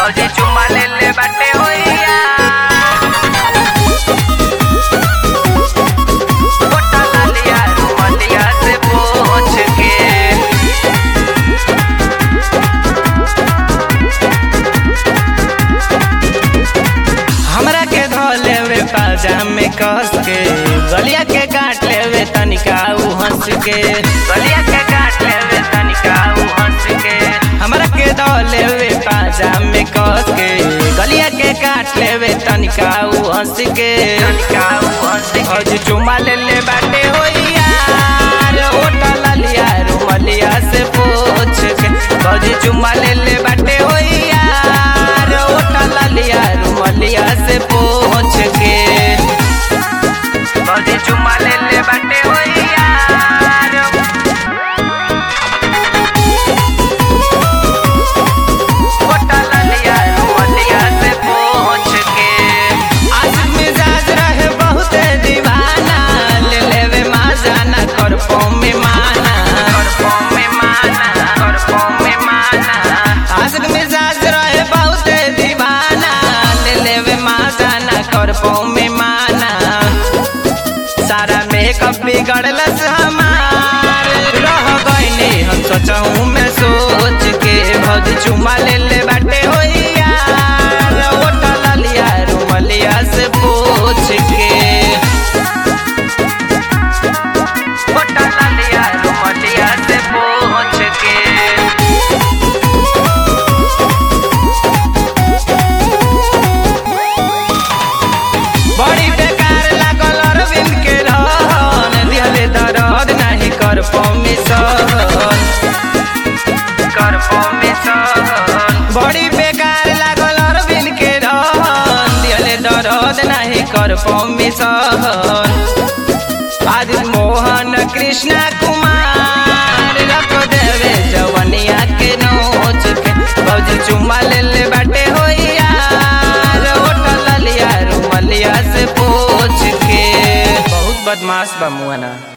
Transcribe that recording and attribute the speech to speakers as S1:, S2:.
S1: भौजी चुम्मा ले ले बाटे होइया गोटा लालिया रुमलिया से पोछ के हमरा के धोले वे पाजामे कस के गलिया के काट लेवे तनिका उ हंस के गलिया के काट लेवे तनिका उ हंस के हमरा के धोले वे पाजामे कस के गलिया के काट लेवे तनिका उ हंस के तनिका उ हंस के आज चुमा ले ले बाटे होइया ओटा लालिया रुमलिया से पोछ के आज चुमा ले ले बाटे होइया ओटा लालिया रुमलिया से पोछ के आज चुमा ले ले बाटे होइया ओटा लालिया रुमलिया से पोछ के आज मिजाज रहे बहुत दीवाना ले लेवे माजाना कर में माना कर में माना कर में माना आज मिजाज रहे बहुत दीवाना ले लेवे माजाना कर में माना सारा मेकअप बिगड़लस हमार रह गईनी हम सोचहूँ मैं सोच के भौजी चुमा ले ले बाटे होइया ओटा लालिया रुमलिया से पूछ के ओटा लालिया रुमलिया से पूछ के बड़ी बेकार लागल अरविंद के रहन दिहले दर्द नहीं कर परमिशन कर परमिशन बड़ी बेकार लागल अरविंद के रहन दिहले दर्द नहीं कर परमिशन आज मोहन कृष्ण कुमार रख देवे जवनिया के नोच के भौजी चुम्मा ले ले बाटे होइया ओटा लालिया रुमलिया से पोछ के बहुत बदमाश बा मुआना